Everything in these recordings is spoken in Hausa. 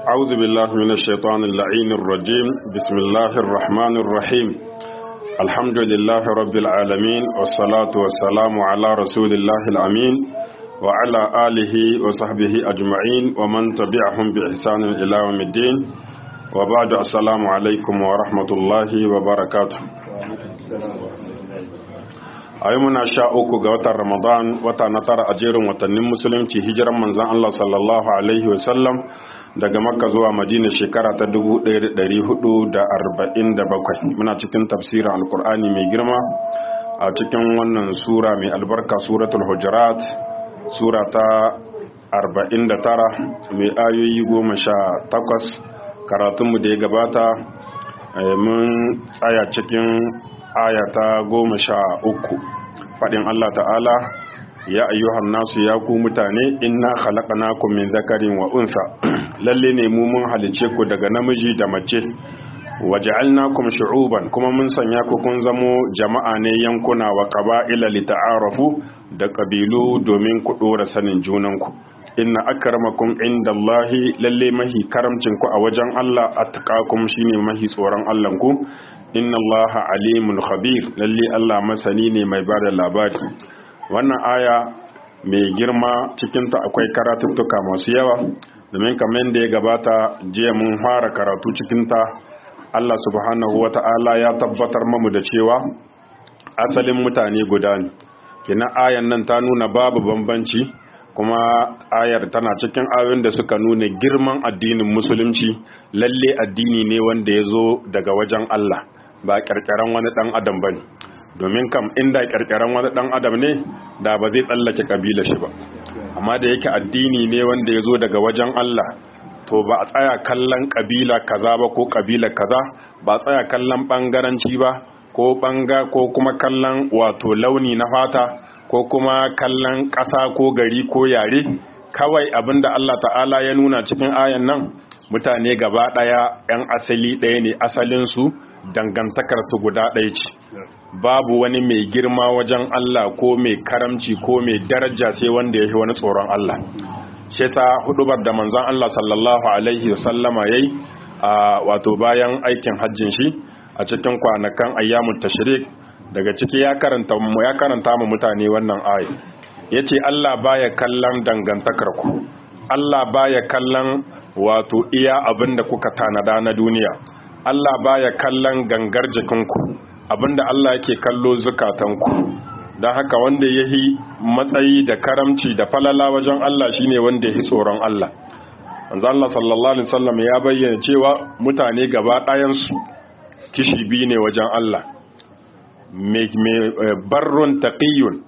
أعوذ بالله من الشيطان اللعين الرجيم بسم الله الرحمن الرحيم الحمد لله رب العالمين والصلاة والسلام على رسول الله الأمين وعلى آله وصحبه أجمعين ومن تبعهم بإحسان إلى يوم الدين وبعد السلام عليكم ورحمة الله وبركاته a yi muna sha uku ga watan ramadan wata na tara a jerin watannin musulunci hijiran manzan Allah sallallahu alaihi wasallam daga makka zuwa madina shekara ta 1447 muna cikin tafsirin alkur'ani mai girma a cikin wannan sura mai albarka suratul hujurat sura ta 49 mai ayoyi goma sha takwas karatunmu da ya gabata mun tsaya cikin aya ta goma sha uku faɗin Allah ta'ala ya ayyuhan nasu ya ku mutane inna khalaqnakum min zakarin wa unsa lalle ne mu mun halice ku daga namiji da mace waja'alnakum shu'uban kuma mun sanya ku kun zamo jama'a ne yankuna wa qaba'ila lita'arafu da kabilu domin ku dora sanin junanku inna akramakum indallahi lalle mahi karamcin ku a wajen Allah attaqakum shine mahi tsoron Allah ku inna Allah alimun khabir lalle Allah masani ne mai bada labari wannan aya mai girma cikinta akwai karatuttuka masu yawa domin kamar da ya gabata jiya mun fara karatu cikinta Allah subhanahu wata'ala ya tabbatar mamu da cewa asalin mutane guda ne kina ayan nan ta nuna babu bambanci kuma ayar tana cikin ayoyin da suka nuna girman addinin musulunci lalle addini ne wanda ya zo daga wajen Allah ba ƙirƙiran wani ɗan adam ba ne domin kam inda ƙirƙiran wani ɗan adam ne da ba zai tsallake ƙabila shi ba amma da yake addini ne wanda ya zo daga wajen Allah to ba a tsaya kallon ƙabila kaza ba ko ƙabila kaza ba a tsaya kallon ɓangaranci ba ko ɓanga ko kuma kallon wato launi na fata ko kuma kallon ƙasa ko gari ko yare kawai abinda Allah ta'ala ya nuna cikin ayan nan mutane gaba ɗaya 'yan asali ɗaya ne asalinsu dangantakarsu guda ɗaya ce babu wani mai girma wajen Allah ko mai karamci ko mai daraja sai wanda ya fi wani tsoron Allah shi sa hudubar da manzon Allah sallallahu alaihi wasallama yayi a wato bayan aikin hajjin shi a cikin kwanakan ayyamut tashrik daga ciki ya karanta mu ya karanta mu mutane wannan aya yace Allah baya kallon dangantakar ku Allah baya kallon wato iya abinda kuka tanada na duniya Allah baya kallon gangar jikinku abinda Allah yake kallo zukatanku don haka wanda ya yi matsayi da karamci da falala wajen Allah shine wanda ya yi tsoron Allah wanzu Allah sallallahu Alaihi wasallam ya bayyana cewa mutane gaba ɗayansu kishi biyu ne wajen Allah mai barrun taƙiyun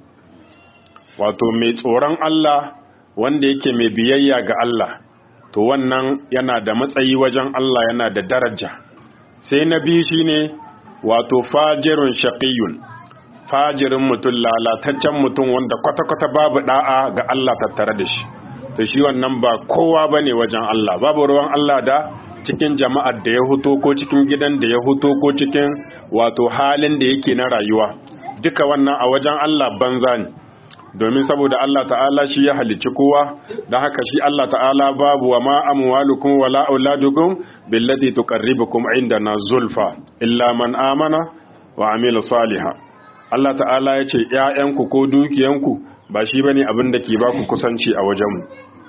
wato mai tsoron Allah wanda yake mai biyayya ga Allah to wannan yana da matsayi wajen Allah yana da daraja sai na biyu shine wato fajirun shaqiyun fajirin mutum lalataccen mutum wanda kwata-kwata babu da'a ga Allah tattare da shi to shi wannan ba kowa bane wajen Allah babu ruwan Allah da cikin jama'ar da ya huto ko cikin gidan da ya huto ko cikin wato halin da yake na rayuwa duka wannan a wajen Allah banza ne domin saboda Allah ta'ala shi ya halicci kowa don haka shi Allah ta'ala babu wa ma amwalukum wala auladukum billati tuqarribukum indana zulfa illa man amana wa amila saliha Allah ta'ala ya ce ƴaƴanku ko dukiyanku ba shi bane abin da ke baku kusanci a wajenmu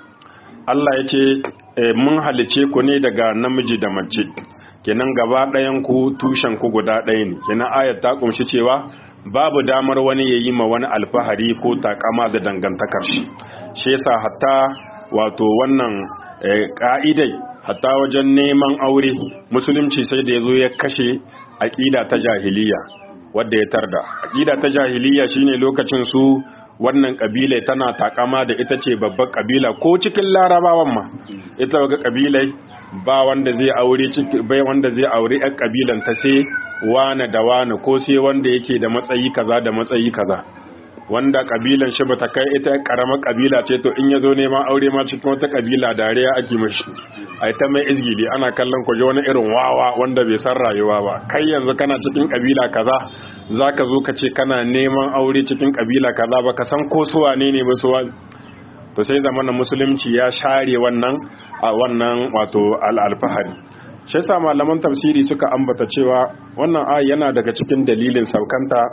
Allah ya ce mun halice ku ne daga namiji da mace kenan gaba ɗayan ku tushen ku guda ɗaya ne kenan ayat ta kumshi cewa babu damar wani ya yi ma wani alfahari ko takama da dangantakar shi shi yasa hatta wato wannan ka'idai hatta wajen neman aure musulunci sai da ya zo ya kashe aƙida ta jahiliya wadda ya tarda aƙida ta jahiliya shine lokacin su wannan kabila tana takama da ita ce babbar kabila ko cikin larabawan ma ita ga kabilai ba wanda zai aure bai wanda zai aure ɗan kabilan ta sai wane da wane ko sai wanda yake da matsayi kaza da matsayi kaza wanda kabilan shi bata kai ita karamar kabila ce to in yazo neman aure ma cikin wata kabila dariya ake mashi ai ta mai izgili ana kallon ku wani irin wawa wanda bai san rayuwa ba kai yanzu kana cikin kabila kaza zaka zo ka ce kana neman aure cikin kabila kaza ba ka san ko su wane ne ba su to sai zamanin musulunci ya share wannan a wannan wato al'alfahari shi yasa malaman tafsiri suka ambata cewa wannan ayi yana daga cikin dalilin saukanta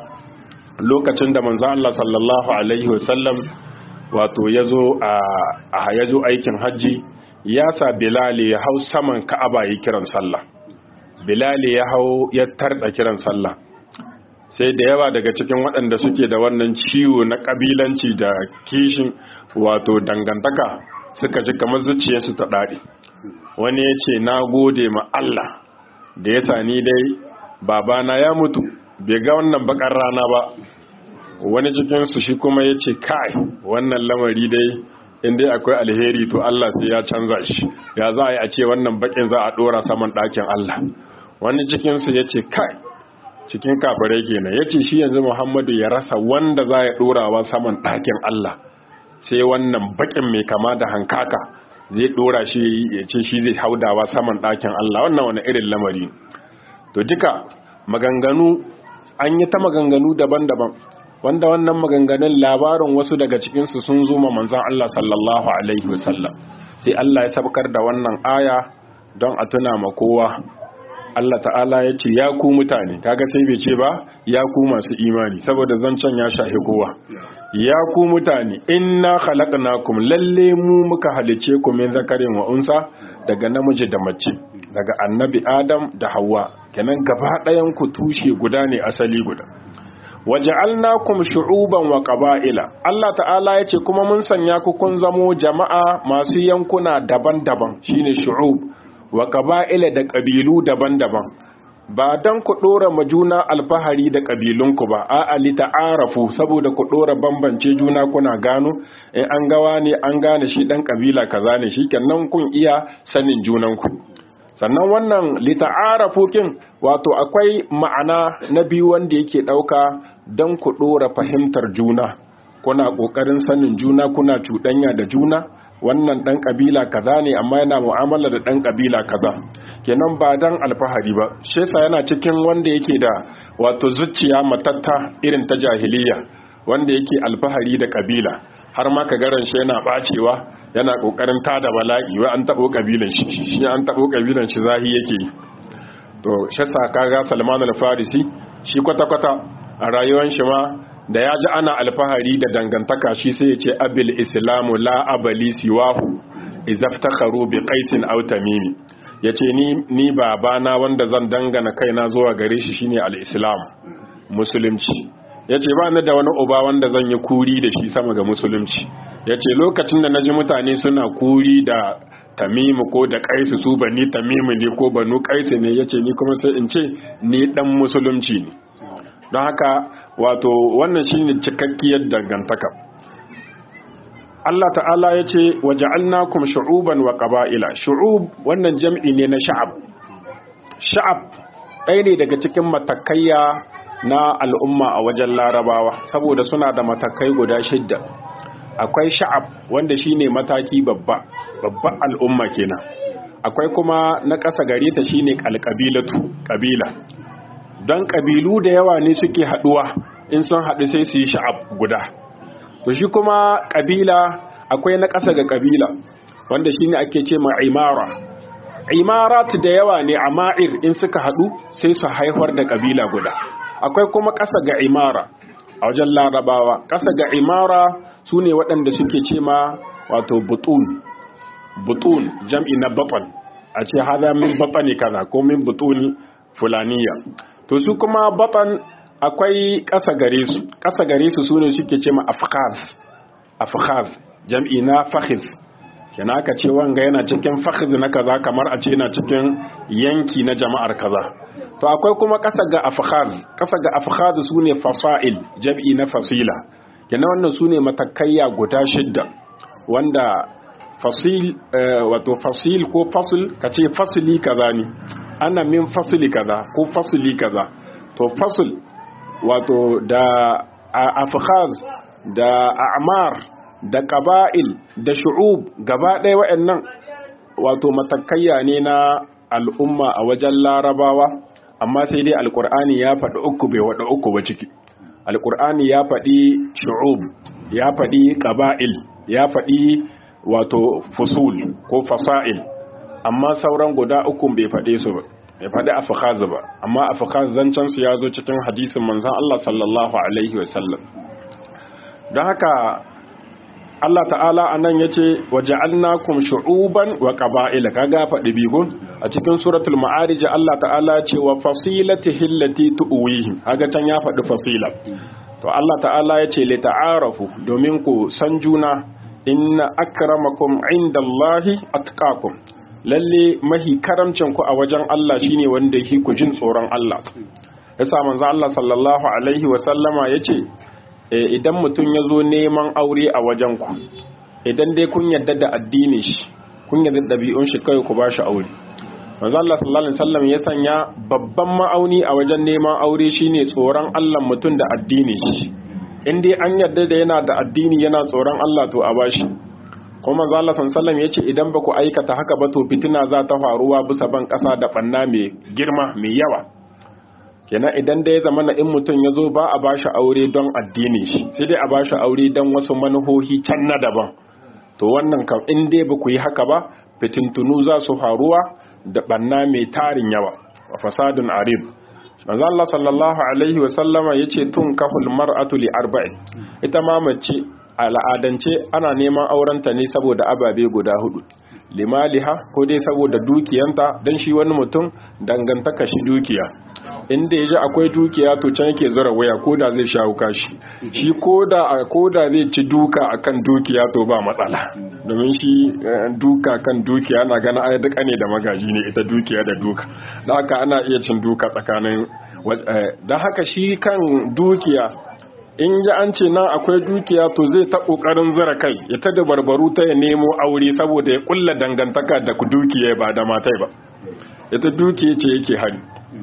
lokacin da manzo Allah sallallahu alaihi wasallam wato yazo a yazo aikin haji ya sa Bilal ya hau saman Ka'aba yi kiran sallah Bilal ya hau ya tartsa kiran sallah sai da yawa daga cikin waɗanda suke da wannan ciwo na ƙabilanci da kishin wato dangantaka suka ji kamar zuciyarsu ta ɗaɗi wani ya ce na gode ma Allah da ya sani dai babana ya mutu bai ga wannan bakar rana ba wani cikinsu shi kuma ya ce kai wannan lamari dai inda akwai alheri to Allah sai ya canza shi ya za a yi a ce wannan bakin za a ɗora saman ɗakin Allah wani cikinsu ya ce kai cikin kafirai kenan ya ce shi yanzu muhammadu ya rasa wanda za ya ɗorawa saman ɗakin Allah sai wannan bakin mai kama da hankaka zai ɗora shi ya ce shi zai haudawa saman ɗakin Allah wannan wani irin lamari to duka maganganu an yi ta maganganu daban-daban wanda wannan maganganun labarin wasu daga cikinsu sun zo ma manzan Allah sallallahu alaihi wasallam sai Allah ya sabkar da wannan aya don a tuna ma kowa Allah ta'ala ya ce ya ku mutane kaga sai bai ce ba ya ku masu imani saboda zancen ya shahi kowa ya ku mutane inna khalaqnakum lalle mu muka halice ku min zakarin wa unsa daga namiji da mace daga annabi adam da hawa kenan gaba ɗayan ku tushe guda ne asali guda waja'alnakum shu'uban wa qaba'ila Allah ta'ala ya ce kuma mun sanya ku kun zamo jama'a masu yankuna daban-daban shine shu'ub wa ƙaba'ila da ƙabilu daban-daban ba don ku ɗora ma juna alfahari da ƙabilunku ba a ali ta'arafu saboda ku ɗora bambance juna kuna gano in an gawa ne an gane shi ɗan ƙabila kaza ne shi kenan kun iya sanin junanku sannan wannan lita'arafu kin wato akwai ma'ana na biyu wanda yake ɗauka don ku ɗora fahimtar juna kuna ƙoƙarin sanin juna kuna cuɗanya da juna wannan dan kabila kaza ne amma yana mu'amala da dan kabila kaza kenan ba dan alfahari ba shi yasa yana cikin wanda yake da wato zuciya matatta irin ta jahiliya wanda yake alfahari da kabila har ma ka garan shi yana bacewa yana kokarin tada bala'i wa an tabo kabilan shi shi an tabo kabilan shi zahi yake to shi yasa kaga Salman al-Farisi shi kwata kwata a rayuwar shi ma da ya ji ana alfahari da dangantaka shi sai ya ce abil islamu la abali siwahu izaftakharu bi qaisin aw tamimi yace ni ni babana wanda zan dangana kaina zuwa gare shi shine al-islam musulunci yace ba ni da wani uba wanda zan yi kuri da shi sama ga musulunci yace lokacin da naji mutane suna kuri da tamimu ko da kaisu su bani tamimu ne ko banu kaisu ne yace ni kuma sai in ce ni dan musulunci ne don haka wato wannan shine cikakkiyar dangantaka Allah ta'ala ya ce waja'alnakum shu'uban wa qaba'ila shu'ub wannan jam'i ne na sha'ab sha'ab ɗaya ne daga cikin matakaiya na al'umma a wajen larabawa saboda suna da matakai guda shidda akwai sha'ab wanda shine mataki babba babban al'umma kenan akwai kuma na ƙasa gare ta shine alƙabilatu ƙabila don ƙabilu da yawa ne suke haɗuwa in sun haɗu sai su yi sha'ab guda to shi kuma ƙabila akwai na ƙasa ga ƙabila wanda shine ake ce ma imara imarat da yawa ne a ma'ir in suka haɗu sai su haifar da ƙabila guda akwai kuma ƙasa ga imara a wajen larabawa ƙasa ga imara su ne waɗanda suke ce ma wato butun butun jam'i na baɓan a ce haza min baɓani kaza ko min butuni fulaniya to su kuma baɓan akwai ƙasa gare su ƙasa gare su su ne suke ce ma afkhaz afkhaz jam'i na fakhiz kina aka ce wanga yana cikin fakhiz na kaza kamar a ce yana cikin yanki na jama'ar kaza to akwai kuma ƙasa ga afkhaz ƙasa ga afkhaz su ne fasail jam'i na fasila kina wannan su ne matakaiya guda shidda wanda fasil wato fasil ko fasul kace fasili kaza ne ana min fasili kaza ko fasili kaza to fasul wato da afkhaz da a'mar da qaba'il da shu'ub gaba ɗaya waɗannan wato matakaiya ne na al'umma a wajen larabawa amma sai dai alkur'ani ya faɗi uku bai waɗa uku ba ciki alkur'ani ya faɗi shu'ub ya faɗi qaba'il ya faɗi wato fusul ko fasa'il amma sauran guda uku bai faɗe su ba bai faɗi afkhaz ba amma afkhaz zancen su ya zo cikin hadisin manzon Allah sallallahu alaihi wasallam don haka Allah ta'ala anan yace waja'alnakum shu'uban wa qaba'ila kaga faɗi bigun a cikin suratul ma'arij Allah ta'ala ce wa fasilatihi allati tuwihim kaga can ya faɗi fasila to Allah ta'ala yace li ta'arafu domin ku san juna inna akramakum indallahi atqakum lalle mahi karamcin ku a wajen Allah shine wanda yake ku jin tsoron Allah yasa manzo Allah sallallahu alaihi wa sallama yace idan mutum ya zo neman aure a wajen ku idan dai kun yarda da addinin shi kun yarda da ɗabi'un shi kai ku bashi aure manzo Allah sallallahu alaihi wasallam ya sanya babban ma'auni a wajen neman aure shine tsoron Allah mutum da addinin shi in dai an yarda da yana da addini yana tsoron Allah to a bashi kuma manzo Allah sallallahu alaihi yace idan ba ku aikata haka ba to fitina za ta faruwa bisa ban kasa da banna mai girma mai yawa kenan idan da ya zama na in mutum ya zo ba a bashi aure don addinin shi sai dai a bashi aure don wasu manuhohi can na daban to wannan kam in dai ba ku yi haka ba fitintunu za su faruwa da banna mai tarin yawa wa fasadun arib manzo Allah sallallahu alaihi wa sallama yace tun kahul mar'atu li arba'in ita ma mace al'adance ana neman aurenta ne saboda ababe guda hudu limaliha ko dai saboda dukiyanta dan shi wani mutum dangantaka shi dukiya inda yaji akwai dukiya to can yake zura waya ko da zai shawo kashi shi ko da ko da zai ci duka akan dukiya to ba matsala domin shi duka kan dukiya na gana ai duka ne da magaji ne ita dukiya da duka da haka ana iya cin duka tsakanin da haka shi kan dukiya in ji an ce nan akwai dukiya to zai ta kokarin zura kai ya ta da barbaru ta ya nemo aure saboda ya kulla dangantaka da ku dukiya ba da matai ba ita dukiya ce yake hari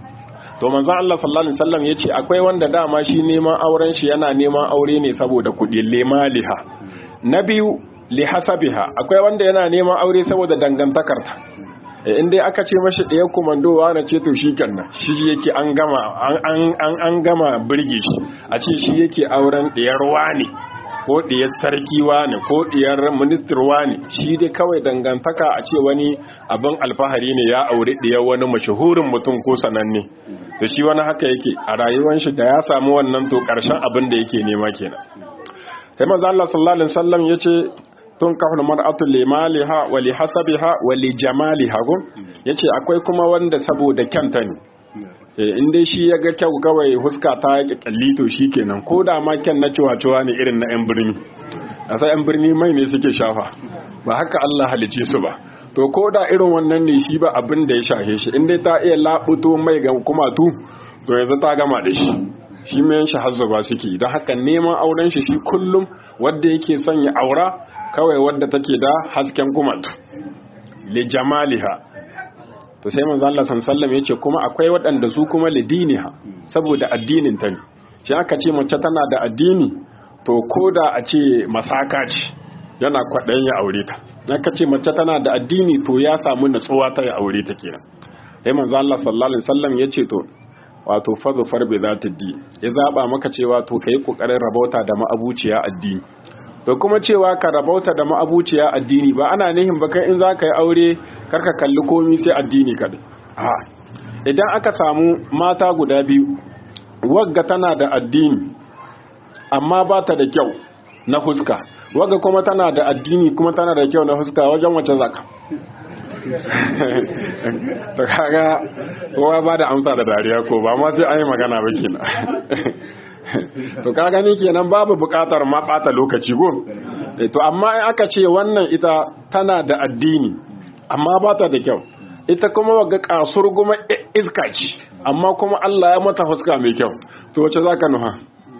to manzo Allah sallallahu alaihi wasallam yace akwai wanda dama shi neman auren shi yana neman aure ne saboda kudi limaliha na biyu li hasabiha akwai wanda yana neman aure saboda dangantakarta in dai aka ce mashi ɗaya kumandowa na ce to shi kenan shi yake an gama an an gama birge shi a ce shi yake auren ɗiyar wani ko ɗiyar sarki wani ko ɗiyar ministir wani shi dai kawai dangantaka a ce wani abin alfahari ne ya aure ɗiyar wani mashahurin mutum ko sananne da shi wani haka yake a rayuwar shi da ya samu wannan to ƙarshen abin da yake nema kenan sai manzo Allah sallallahu alaihi wasallam yace tun kafin mar'atu limaliha wa li hasabiha wa li jamaliha ko yace akwai kuma wanda saboda kyanta ne in dai shi ya ga kyau kawai huska ta yake kalli to shikenan ko da ma kyan na ciwa ne irin na yan birni a sai yan birni mai ne suke shafa ba haka Allah halice su ba to ko da irin wannan ne shi ba abin da ya shahe shi in dai ta iya labuto mai ga kumatu to yanzu ta gama da shi shi mai shi hazzuba suke don haka neman auren shi shi kullum wanda yake son ya aura kawai wadda take da hasken kumatu li jamaliha to sai manzo Allah sallallahu yace kuma akwai waɗanda su kuma li diniha saboda addinin ta ne shi aka ce mace tana da addini to koda a ce masaka ce yana kwaɗayin ya aure ta aka ce mace tana da addini to ya samu natsuwa ta ya aure ta kenan sai manzo Allah sallallahu alaihi wasallam yace to wato fadu farbe za ta di ya zaba maka cewa to kai kokarin rabauta da ma'abuciya addini to kuma cewa ka rabauta da ma'abuciya addini ba ana nihin ba kai in za ka yi aure karka kalli komi sai addini kaɗai idan aka samu mata guda biyu wagga tana da addini amma ba ta da kyau na huska wagga kuma tana da addini kuma tana da kyau na huska wajen wace zaka to kaga kowa ba da amsa da dariya ko ba ma sai an yi magana ba kenan to ka gani kenan babu bukatar ma bata lokaci go to amma in aka ce wannan ita tana da addini amma ba ta da kyau ita kuma waga kasur guma iska ce amma kuma Allah ya mata fuska mai kyau to wace zaka nuha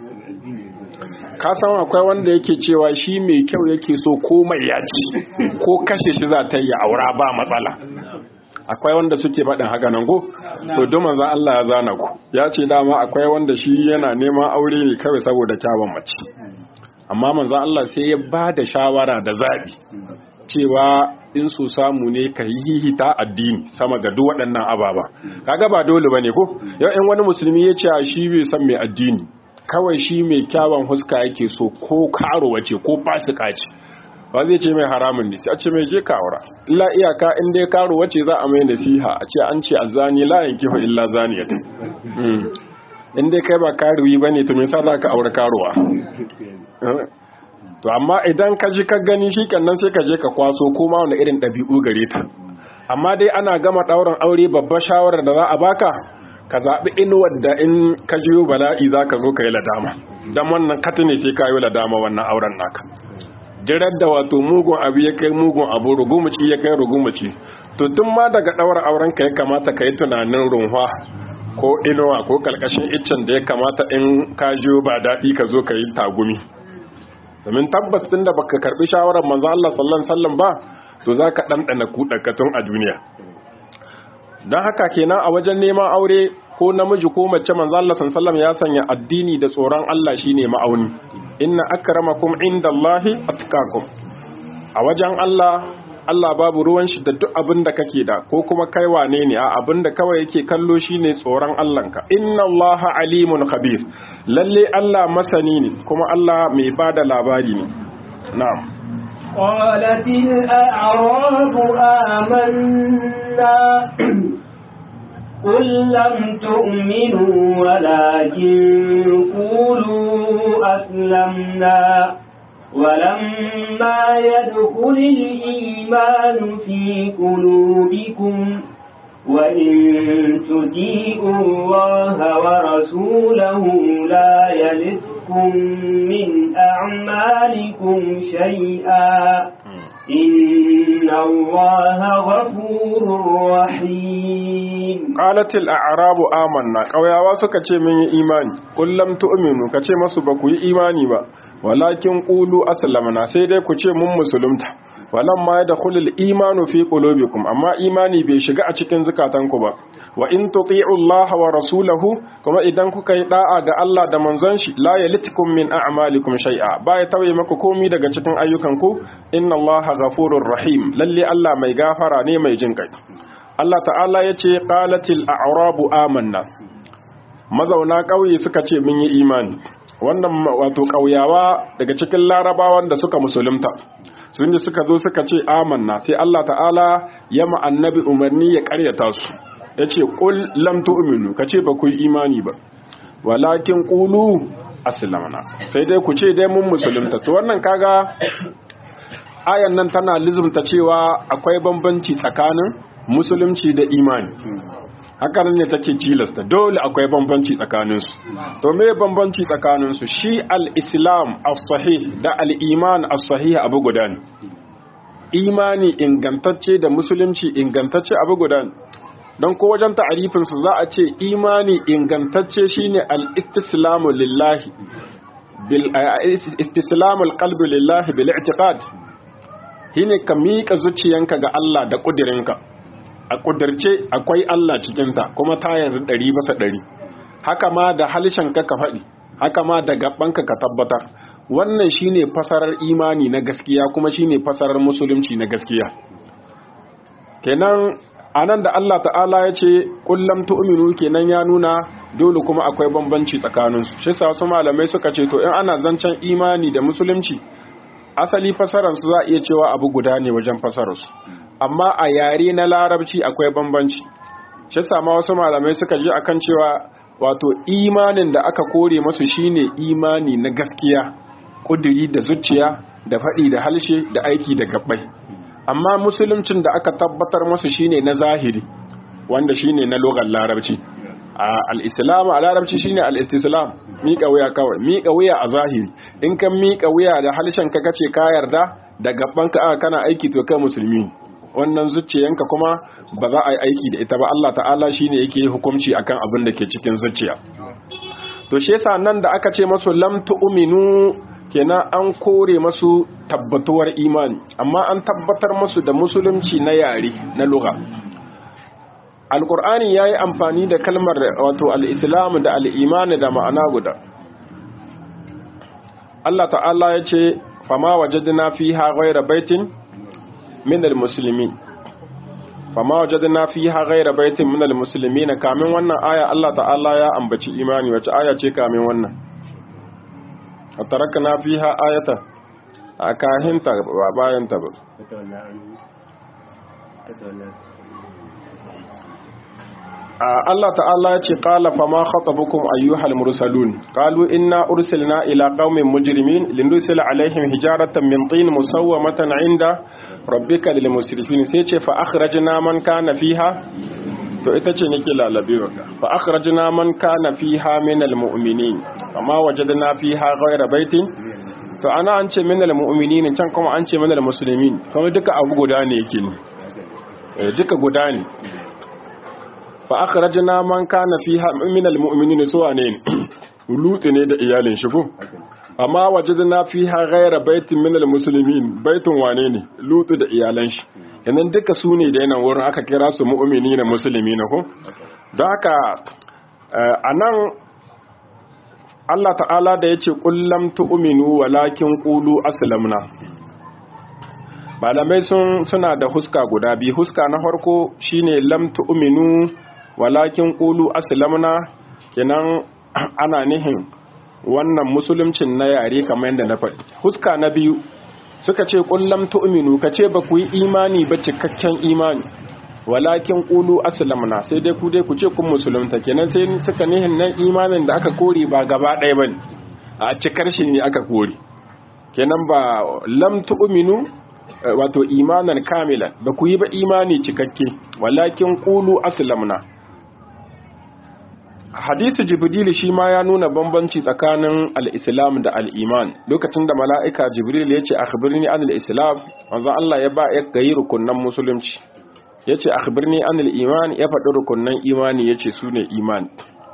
ka san akwai wanda yake cewa shi mai kyau yake so ko mai yaci ko kashe shi za ta yi aura ba matsala akwai wanda suke faɗin haka nan ko to don manzo Allah ya zana ku ya ce dama akwai wanda shi yana neman aure ne kawai saboda kyawun mace amma manzo Allah sai ya ba da shawara da zabi cewa in su samu ne ka hihita addini sama ga duk waɗannan ababa kaga ba dole bane ko yau in wani musulmi ya ce shi bai san mai addini kawai shi mai kyawun huska yake so ko karo wace ko fasika ce ba zai ce mai haramun ne sai a ce mai je kawara illa iyaka in dai karo wace za a mai nasiha a ce an ce azani la yankihu illa zaniyatan in dai kai ba karuwi bane to me yasa za ka aure karuwa to amma idan ka ji ka gani shi nan sai ka je ka kwaso koma wani irin ɗabi'u gare ta amma dai ana gama ɗaurin aure babbar shawarar da za a baka ka zaɓi inuwar da in ka jiyo bala'i za ka zo ka yi ladama don wannan kati ne sai ka yi ladama wannan auren naka jirar da wato mugun abu ya kai mugun abu rugumuci ya kai rugumuci to tun ma daga ɗaura auren ka ya kamata ka yi tunanin runwa ko inuwa ko kalkashin iccen da ya kamata in ka jiyo ba daɗi ka zo ka yi tagumi domin tabbas tun da baka karɓi shawarar manzo Allah sallallahu alaihi wasallam ba to za ka ɗanɗana kuɗaƙatun a duniya don haka kenan a wajen neman aure ko namiji ko mace manzo Allah sallallahu ya sanya addini da tsoron Allah shine ma'auni inna akramakum indallahi atqakum a wajen Allah Allah babu ruwan shi da duk abin da kake da ko kuma kai wane ne a abin da kawai yake kallo shine tsoron Allahnka inna Allaha alimun khabir lalle Allah masani ne kuma Allah mai bada labari ne na'am قالت الأعراب آمنا قل لم تؤمنوا ولكن قولوا أسلمنا ولما يدخل الإيمان في قلوبكم وإن تطيعوا الله ورسوله لا يلدكم من أعمالكم شيئا إن الله غفور رحيم قالت الأعراب آمنا قويا واسكا من إيمان قل لم تؤمنوا كتي مسو بكو إيماني با ولكن قولوا أسلمنا سيدي كتي من مسلمتا walamma yadkhulu al-imanu fi qulubikum amma imani bai shiga a cikin zukatanku ba wa in tuti'u Allah wa rasulahu kuma idan kuka yi da'a ga Allah da manzon shi la yalitikum min a'malikum shay'a ba ya tauye maku komi daga cikin ayyukanku inna Allah ghafurur rahim lalle Allah mai gafara ne mai jin kai Allah ta'ala yace qalatil a'rabu amanna mazauna ƙauye suka ce mun yi imani wannan wato ƙauyawa daga cikin larabawan da suka musulunta sun da suka zo suka ce amanna sai Allah ta'ala ya annabi umarni ya karyata su ya ce ƙul lam tu'minu ka ce ba ku yi imani ba walakin ƙulu aslamna sai dai ku ce dai mun musulunta to wannan kaga ayan nan tana lizumta cewa akwai bambanci tsakanin musulunci da imani hakan ne take cilasta dole akwai bambanci tsakaninsu to me bambanci tsakaninsu shi al-islam as-sahih da al-iman as-sahih abu guda ne imani ingantacce da musulunci ingantacce abu guda ne don ko wajen ta'arifin su za a ce imani ingantacce shine al-istislamu lillahi bil istislamu al-qalbi lillahi bil i'tiqad shine ka miƙa zuciyanka ga Allah da ƙudirinka a ƙudirce akwai Allah cikinta kuma ta yarda ɗari basa ɗari haka ma da halishanka ka faɗi haka ma da gabanka ka tabbatar wannan shine fasarar imani na gaskiya kuma shine fasarar musulunci na gaskiya kenan anan da Allah ta'ala ya ce kullum tu'minu kenan ya nuna dole kuma akwai bambanci tsakaninsu shi sa wasu malamai suka ce to in ana zancen imani da musulunci asali fasararsu za a iya cewa abu guda ne wajen fasararsu amma a yare na larabci akwai bambanci shi sama wasu malamai suka ji akan cewa wato imanin da aka kore masu shine imani na gaskiya kuduri da zuciya da faɗi da halshe da aiki da gabbai amma musuluncin da aka tabbatar masu shine na zahiri wanda shine na logar larabci al-islam a larabci shine al-istislam miƙa wuya kawai miƙa wuya a zahiri in kan miƙa wuya da halshen ka kace ka yarda da gaban ka kana aiki to kai musulmi wannan zuciyanka kuma ba za a yi aiki da ita ba Allah ta'ala shine yake hukunci akan abin da ke cikin zuciya to shi yasa nan da aka ce masu lam tu'minu kenan an kore masu tabbatuwar imani amma an tabbatar masu da musulunci na yare na lugha alkur'ani ya yi amfani da kalmar wato al'islam da al'imani da ma'ana guda Allah ta'ala ya ce fama wajadna fiha ghayra baitin min almuslimin fama wajadna fiha ghayra baitin min almuslimin kamin wannan aya Allah ta'ala ya ambaci imani wace aya ce kamin wannan tarakna fiha ayata a kahinta ba bayan ta ba Allah ta'ala ya ce qala fa ma khatabukum ayyuhal mursalun qalu inna ursilna ila qaumin mujrimin linursila alaihim hijaratan min tin musawwamatan inda rabbika lil musrifin sai ce fa akhrajna man kana fiha to ita ce nake lalabe waka fa akhrajna man kana fiha min al mu'minin amma wajadna fiha ghayra baitin to ana an ce min al mu'minin can kuma an ce min al muslimin kuma duka abu guda ne yake ne duka guda ne fa akhrajna man kana fiha min almu'minin suwa ne lutu ne da iyalin shi ko amma wajadna fiha ghayra baitin min almuslimin baitun wane ne lutu da iyalan shi yanan duka su ne da yanan wurin aka kira su mu'minina muslimina ko don haka anan Allah ta'ala da yace kullam tu'minu walakin qulu aslamna malamai sun suna da huska guda biyu huska na farko shine lam tu'minu walakin ƙulu aslamna kenan ana nihin wannan musulumcin na yare kamar yadda na faɗi huska na biyu suka ce ƙullam tu'minu ka ce ba ku yi imani ba cikakken imani walakin ƙulu aslamna sai dai ku dai ku ce kun musulunta kenan sai suka nihin nan imanin da aka kore ba gaba ɗaya ba a cikar shi ne aka kore kenan ba lam tu'minu wato imanan kamilan ba ku yi ba imani cikakke walakin ƙulu aslamna hadisi jibril shi ma ya nuna bambanci tsakanin al-islam da al-iman lokacin da mala'ika jibril ya ce akhbirni an al-islam wanzan Allah ya ba ya gayi rukunnan musulunci ya ce akhbirni an al-iman ya faɗi rukunnan imani ya ce su ne imani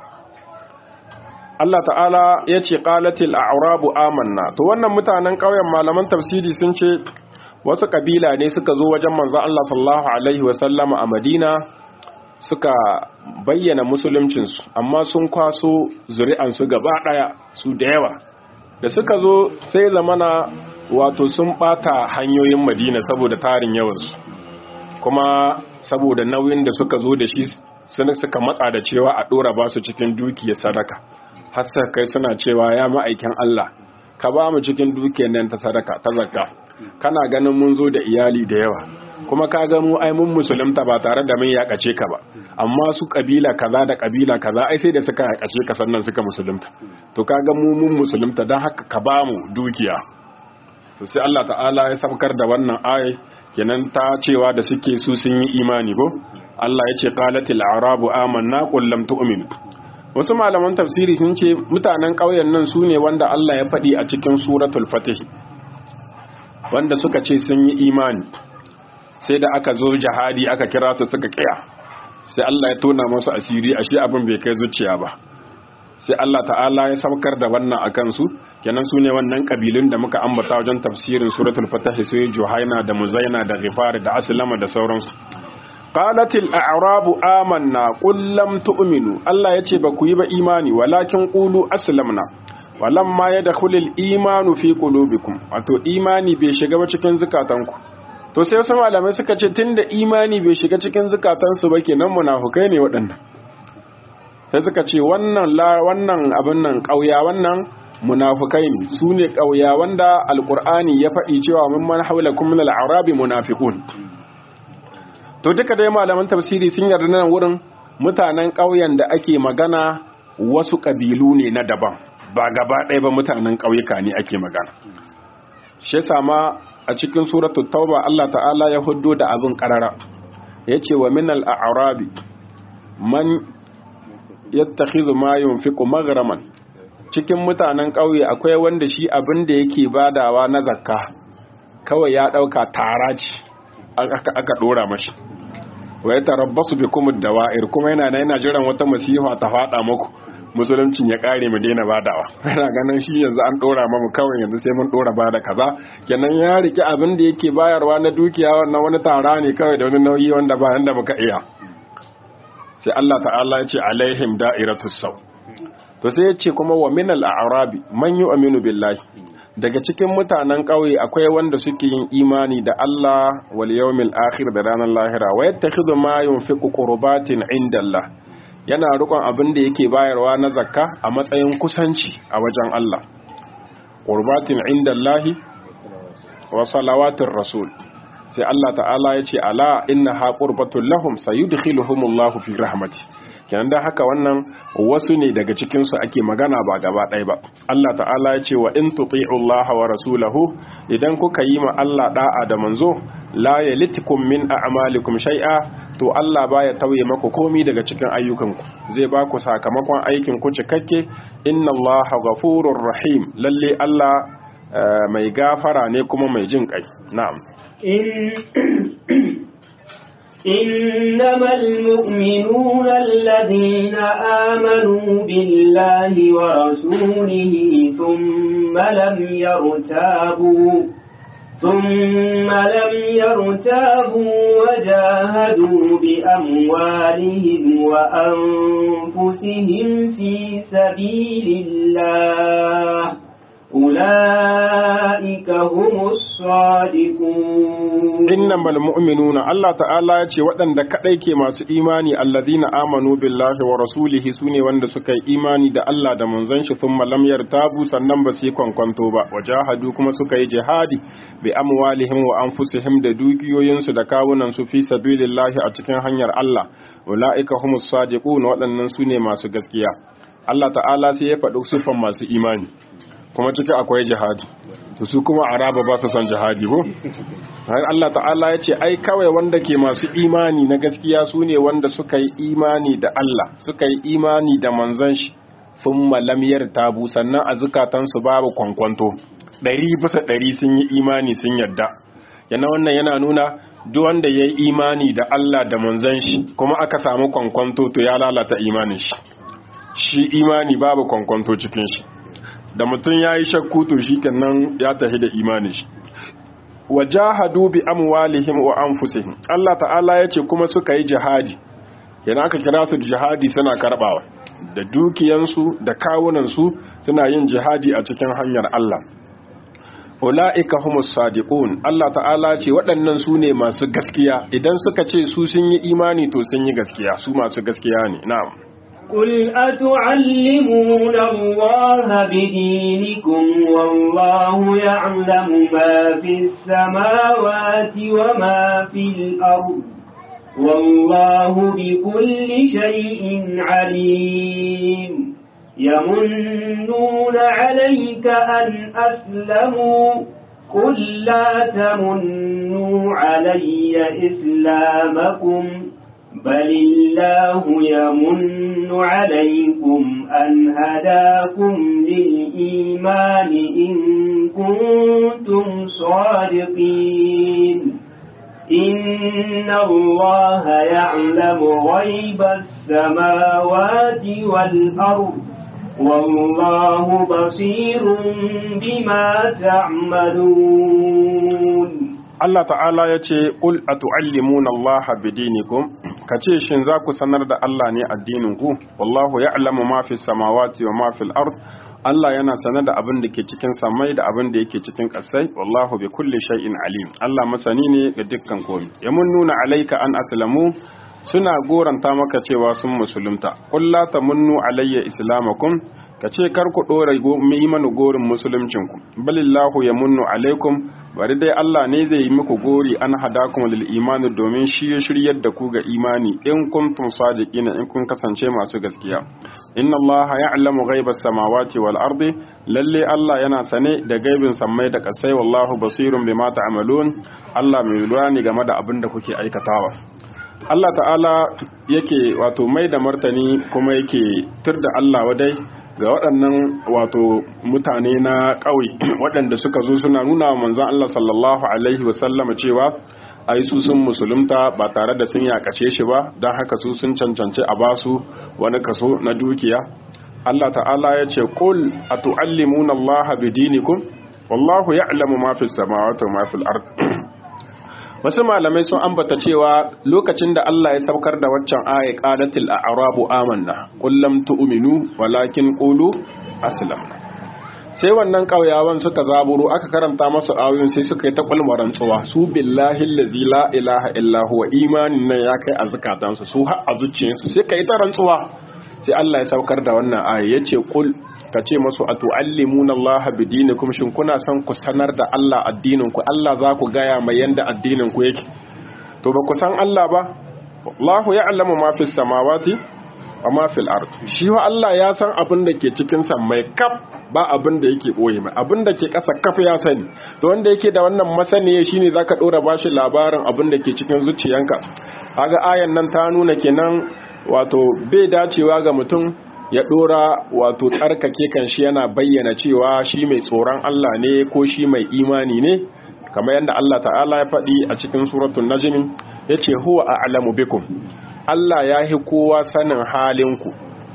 Allah ta'ala ya ce qalatil a'rabu amanna to wannan mutanen ƙauyen malaman tafsiri sun ce wasu kabila ne suka zo wajen manzon Allah sallallahu alaihi wa sallama a Madina suka bayyana musuluncinsu amma sun kwaso zuri'ansu gaba ɗaya su da yawa da suka zo sai zamana wato sun ɓata hanyoyin madina saboda tarin yawansu kuma saboda nauyin da suka zo da shi suka matsa da cewa a ɗora ba su cikin dukiyar sadaka har kai suna cewa ya ma'aikin Allah ka ba mu cikin dukiyar nan ta sadaka ta zakka kana ganin mun zo da iyali da yawa kuma ka ga mu ai mun musulunta ba tare da mun yakace ka ba amma su kabila kaza da kabila kaza ai sai da suka yakace ka sannan suka musulunta to ka ga mu mun musulunta dan haka ka ba mu dukiya to sai Allah ta'ala ya sabkar da wannan ayi kenan ta cewa da suke su sun yi imani ko Allah ya ce qalatil a'rabu amanna qul lam tu'minu wasu malaman tafsiri sun ce mutanen ƙauyen nan su ne wanda Allah ya faɗi a cikin suratul fatih wanda suka ce sun yi imani sai da aka zo jihadi aka kira su suka kiya sai Allah ya tona masu asiri ashe abin bai kai zuciya ba sai Allah ta'ala ya saukar da wannan akan su kenan su ne wannan kabilun da muka ambata wajen tafsirin suratul fatah sai juhaina da muzaina da ghifar da aslama da sauransu qalatil a'rabu amanna qul lam tu'minu Allah yace ba ku yi ba imani walakin qulu aslamna walamma yadkhulul imanu fi qulubikum wato imani bai shiga ba cikin zukatanku to sai wasu malamai suka ce tunda imani bai shiga cikin zukatansu ba kenan munafukai ne waɗannan sai suka ce wannan la wannan abin nan ƙauya wannan munafukai ne su ne ƙauya wanda alƙur'ani ya faɗi cewa min man haulakum min al-arabi munafiqun to duka dai malaman tafsiri sun yarda nan wurin mutanen ƙauyen da ake magana wasu ƙabilu ne na daban ba gaba ɗaya ba mutanen ƙauyuka ne ake magana shi yasa ma a cikin suratul tauba Allah ta'ala ya huddo da abin karara yace wa minal a'rabi man yattakhidhu ma yunfiqu maghraman cikin mutanen ƙauye akwai wanda shi abin da yake badawa na zakka kawai ya dauka tara ce aka dora mashi wa yatarabbasu bikum ad-dawa'ir kuma yana yana jiran wata masifa ta fada muku musuluncin ya kare mu daina badawa yana ganin shi yanzu an dora mamu kawai yanzu sai mun dora bada kaza kenan ya riki abin da yake bayarwa na dukiya wannan wani tara ne kawai da wani nauyi wanda ba yanda muka iya sai Allah ta'ala ya ce alaihim da'iratus saw to sai ya ce kuma wa minal a'rabi man yu'minu billahi daga cikin mutanen ƙauye akwai wanda suke yin imani da Allah wal yawmil akhir da ranar lahira wa yattakhidhu ma yunfiqu qurbatin indallah yana rikon abin da yake bayarwa na zakka a matsayin kusanci a wajen Allah qurbatin indallahi wa salawatir rasul sai Allah ta'ala ya ce ala inna ha qurbatul lahum sayudkhiluhumullahu fi rahmati kenan da haka wannan wasu ne daga cikin su ake magana ba gaba ɗaya ba Allah ta'ala ya ce wa in tuti'u Allah wa rasulahu idan kuka yi ma Allah da'a da manzo la yalitikum min a'malikum shay'a to Allah baya tauye maku komi daga cikin ayyukanku zai ba ku sakamakon aikin ku cikakke inna Allah ghafurur rahim lalle Allah mai gafara ne kuma mai jin kai na'am إنما المؤمنون الذين آمنوا بالله ورسوله ثم لم يرتابوا ثم لم يرتابوا وجاهدوا بأموالهم وأنفسهم في سبيل الله أولئك هم الصادقون إنما المؤمنون الله تعالى يتي ودن دا كدai ke masu imani alladhina amanu billahi wa rasulihi sune wanda suka yi imani da Allah da manzon shi thumma lam yartabu sannan ba su kwankwanto ba wajahadu kuma suka yi jihadi bi amwalihim wa anfusihim da dukiyoyinsu da kawunan su fi sabilillahi a cikin hanyar Allah ulaika humus sadiqun waɗannan sune masu gaskiya Allah ta'ala sai ya faɗi sufan masu imani kuma ciki akwai jihadi to su kuma araba ba su son jihadi ko Allah ta'ala ya ce ai kawai wanda ke masu imani na gaskiya su ne wanda suka yi imani da Allah suka yi imani da manzon shi sun malamiyar tabu sannan a zukatansu babu kwankwanto ɗari bisa ɗari sun yi imani sun yadda yana wannan yana nuna duk wanda ya yi imani da Allah da manzon shi kuma aka samu kwankwanto to ya lalata imanin shi shi imani babu kwankwanto cikin shi da mutum ya yi shakku to shi kenan ya tafi da imanin shi wajahadu bi amwalihim wa anfusihim Allah ta'ala yace kuma suka yi jihadi yana aka kira su jihadi suna karbawa da dukiyansu da kawunansu suna yin jihadi a cikin hanyar Allah ula'ika humus sadiqun Allah ta'ala ce waɗannan su ne masu gaskiya idan suka ce su sun yi imani to sun yi gaskiya su masu gaskiya ne na'am قل أتعلمون الله بدينكم والله يعلم ما في السماوات وما في الأرض والله بكل شيء عليم يمنون عليك أن أسلموا قل لا تمنوا علي إسلامكم بل الله يمن عليكم أن هداكم للإيمان إن كنتم صادقين إن الله يعلم غيب السماوات والأرض والله بصير بما تعملون Allah ta'ala ya ce, Ƙul a tu'allimuna Allah bidinikum, ka ce shin za ku sanar da Allah ne addininku, wallahu ya alamu mafi samawati wa mafi al'ard, Allah yana sanar da abin da ke cikin samai da abin da yake cikin ƙasai, wallahu bi kulli shay'in alim. Allah masani ne ga dukkan komi. Ya mun nuna alaika an aslamu suna goranta maka cewa sun musulunta. Qul la tamunnu alayya islamakum ka ce kar ku ɗora yi mana gorin musuluncinku balillahu ya munnu alaikum bari dai Allah ne zai yi muku gori an hadakum lil imani domin shi ya shiryar da ku ga imani in kuntum sadiqina in kun kasance masu gaskiya inna Allah ya'lamu ghaibas samawati wal ardi lalle Allah yana sane da gaibin sammai da kasai wallahu basirun bima ta'malun Allah mai lura ne game da abin da kuke aikatawa Allah ta'ala yake wato mai da martani kuma yake tur da Allah wadai ga waɗannan wato mutane na ƙauye waɗanda suka zo suna nuna wa manzon Allah sallallahu alaihi wasallama cewa ai su sun musulunta ba tare da sun yakace shi ba don haka su sun cancanci a basu wani kaso na dukiya Allah ta'ala ya ce qul atu'allimuna Allah bidinikum wallahu ya'lamu ma fis samawati wa ma fil ard wasu malamai sun ambata cewa lokacin da Allah ya saukar da waccan aya qalatil a'rabu amanna qul lam tu'minu walakin qulu aslamna sai wannan kauyawan suka zaburo aka karanta masu ayoyin sai suka yi ta kulmaran tsuwa su billahi allazi la ilaha illa huwa imanin nan ya kai a zakatansu su har a zuciyarsu sai kai ta rantsuwa sai Allah ya saukar da wannan aya yace qul ka ce masu atu'allimuna Allah bidinikum shin kuna son ku sanar da Allah addinin ku Allah za ku gaya mai yanda addinin ku yake to ba ku san Allah ba Allahu ya'lamu ma fis samawati wa ma fil ard shi wa Allah ya san abin da ke cikin mai kaf ba abin da yake boye mai abin da ke ƙasa kaf ya sani to wanda yake da wannan masaniya shine zaka dora bashi labarin abin da ke cikin zuciyanka kaga ayan nan ta nuna kenan wato bai dacewa ga mutum ya dora wato tsarkake kan shi yana bayyana cewa shi mai tsoron Allah ne ko shi mai imani ne kamar yadda Allah ta'ala ya faɗi a cikin suratul najm yace huwa a'lamu bikum Allah ya hi kowa sanin halinku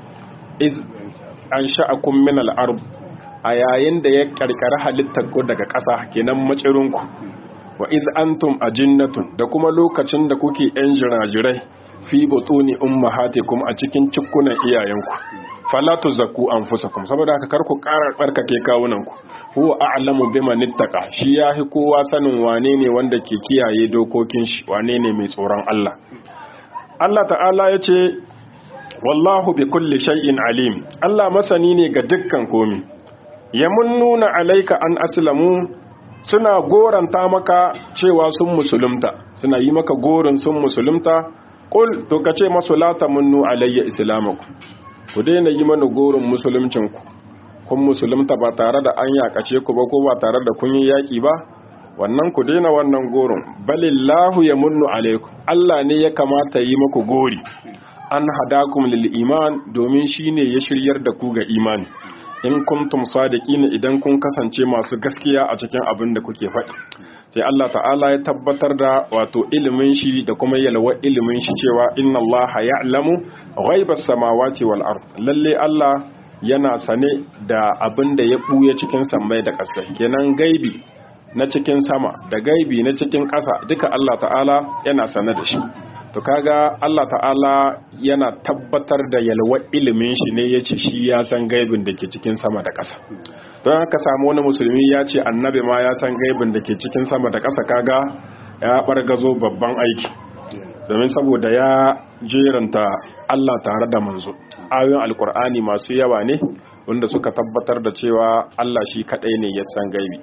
iz an sha'akum min al-ard a yayin da ya karkara halittar ku daga ƙasa kenan macirinku wa iz antum ajinnatun da kuma lokacin da kuke yan jirajirai fi butuni ummahatikum a cikin cikkunan iyayenku fala tuzakku anfusakum saboda haka kar ku ƙara tsarkake kawunanku huwa a'lamu biman ittaqa shi yahi kowa sanin wane ne wanda ke kiyaye dokokin shi wane ne mai tsoron Allah Allah ta'ala yace wallahu bi kulli shay'in alim Allah masani ne ga dukkan komi yamunnuna alayka an aslamu suna goranta maka cewa sun musulunta suna yi maka gorin sun musulunta kul to kace masu la tamunnu alayya islamakum ku daina yi mana gorin musuluncinku kun musulunta ba tare da an yakace ku ba ko ba tare da kun yi yaki ba wannan ku daina wannan gorin balillahu yamunnu alaykum Allah ne ya kamata yi maku gori an hadakum lil iman domin shine ya shiryar da ku ga imani in kuntum sadiqina idan kun kasance masu gaskiya a cikin abin da kuke faɗi sai Allah ta'ala ya tabbatar da wato ilimin shi da kuma yalwa ilimin shi cewa inna Allah ya'lamu ghaibas samawati wal ard lalle Allah yana sane da abin da ya buya cikin sammai da ƙasa kenan gaibi na cikin sama da gaibi na cikin ƙasa duka Allah ta'ala yana sane da shi to kaga Allah ta'ala yana tabbatar da yalwar ilimin shi ne yace shi ya san gaibin da ke cikin sama da ƙasa don haka samu wani musulmi ya ce annabi ma ya san gaibin da ke cikin sama da ƙasa kaga ya bargazo babban aiki domin saboda ya jeranta Allah tare da manzo ayoyin alkur'ani masu yawa ne wanda suka tabbatar da cewa Allah shi kadai ne ya san gaibi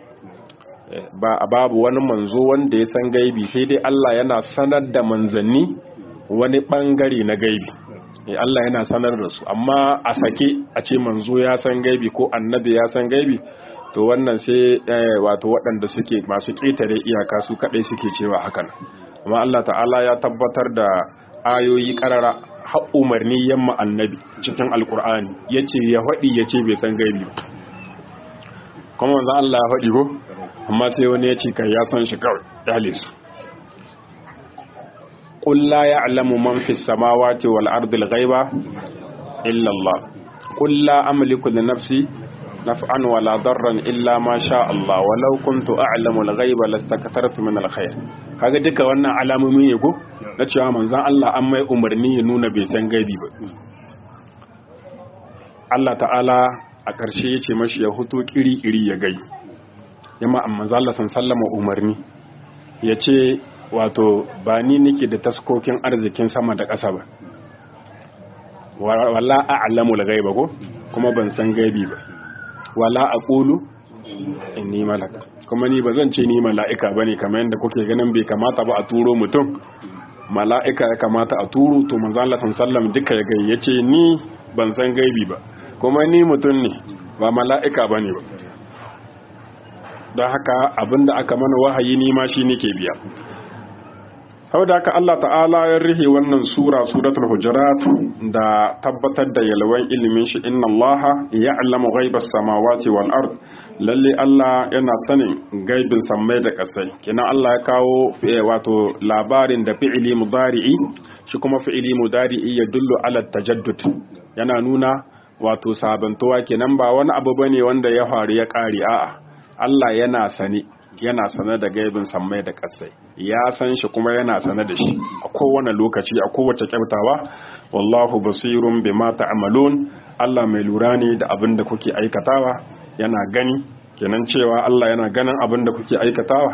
ba babu wani manzo wanda ya san gaibi sai dai Allah yana sanar da manzanni wani bangare na gaibi Allah yana sanar da su amma a sake a ce manzo ya san gaibi ko annabi ya san gaibi to wannan sai wato waɗanda suke masu ƙetare iyaka su kaɗai suke cewa hakan amma Allah ta'ala ya tabbatar da ayoyi ƙarara har umarni yamma annabi cikin alkur'ani yace ya faɗi yace bai san gaibi kuma manzo Allah ya faɗi ko amma sai wani ya ce kai ya san shi kawai dale su qul la ya'lamu man fis samawati wal ardi al ghaiba illa Allah qul la amliku li nafsi naf'an wala darran illa ma sha Allah walau kuntu a'lamu al ghaiba lastakathartu min al khair kaga duka wannan alamomi ne ko na cewa manzon Allah an mai umarni ya nuna bai san gaibi ba Allah ta'ala a ƙarshe ya ce mashi ya huto kiri-kiri ya gai yamma amma zalla san sallama umarni ya ce wato ba ni nake da taskokin arzikin sama da ƙasa ba wala a'lamu al-ghaiba ko kuma ban san gaibi ba wala aqulu inni malaka kuma ni bazan ce ni mala'ika bane kamar yadda kuke ganin bai kamata ba a turo mutum mala'ika ya kamata a turo to manzo Allah sallallahu duka ya gai yace ni ban san gaibi ba kuma ni mutum ne ba mala'ika bane ba don haka abinda aka mana wahayi ni ma shi nake biya saboda haka Allah ta'ala ya rihe wannan sura suratul hujurat da tabbatar da yalwan ilimin shi inna Allah ya'lamu ghaibas samawati wal ard lalle Allah yana sanin gaibin sammai da kasai kina Allah ya kawo wato labarin da fi'ili mudari'i shi kuma fi'ili mudari'i ya dullu ala tajaddud yana nuna wato sabantowa kenan ba wani abu bane wanda ya faru ya kare a'a Allah yana sane yana sane da gaibin sammai da kasai ya san shi kuma yana sane da shi a kowane lokaci a kowace kyautawa wallahu basirun bima ta'malun Allah mai lura ne da abin da kuke aikatawa yana gani kenan cewa Allah yana ganin abin da kuke aikatawa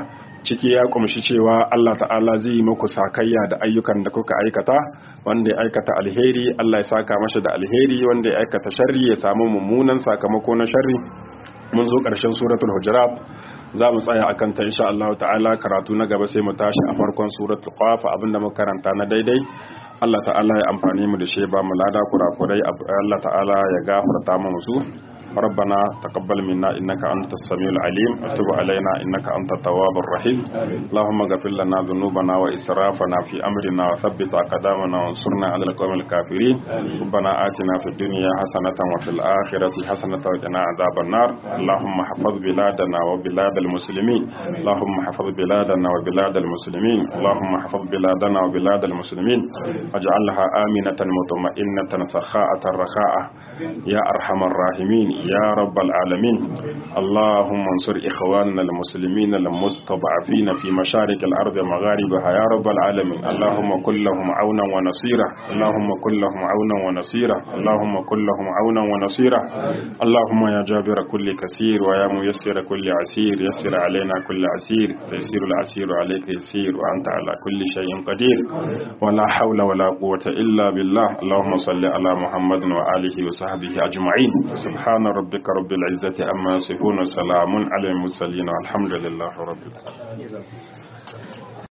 ciki ya kumshi cewa Allah ta'ala zai yi muku sakayya da ayyukan da kuka aikata wanda ya aikata alheri Allah ya saka masa da alheri wanda ya aikata sharri ya samu mummunan sakamako na sharri mun zo ƙarshen suratul hujurat za mu tsaya akan ta insha Allah ta'ala karatu na gaba sai mu tashi a farkon suratul qaf abinda muka karanta na daidai Allah ta'ala ya amfani mu da shi ba mu lada kurakurai Allah ta'ala ya gafarta mu su ربنا تقبل منا إنك أنت السميع العليم وتب علينا إنك أنت التواب الرحيم اللهم اغفر لنا ذنوبنا وإسرافنا في أمرنا وثبت أقدامنا وانصرنا على القوم الكافرين ربنا آتنا في الدنيا حسنة وفي الآخرة حسنة وقنا عذاب النار اللهم حفظ بلادنا وبلاد المسلمين اللهم حفظ بلادنا وبلاد المسلمين اللهم حفظ بلادنا وبلاد المسلمين واجعلها آمنة مطمئنة سخاءة رخاء يا أرحم الراحمين يا رب العالمين اللهم انصر إخواننا المسلمين المستضعفين في مشارق الأرض ومغاربها يا رب العالمين اللهم كن لهم عونا ونصيرا اللهم كن لهم عونا ونصيرا اللهم كن لهم عونا ونصيرا اللهم يا جابر كل كثير ويا ميسر كل عسير يسر علينا كل عسير تيسير العسير عليك يسير وأنت على كل شيء قدير ولا حول ولا قوة إلا بالله اللهم صل على محمد وآله وصحبه أجمعين سبحان ربك رب العزة أما يصفون سلام على المرسلين والحمد لله رب العالمين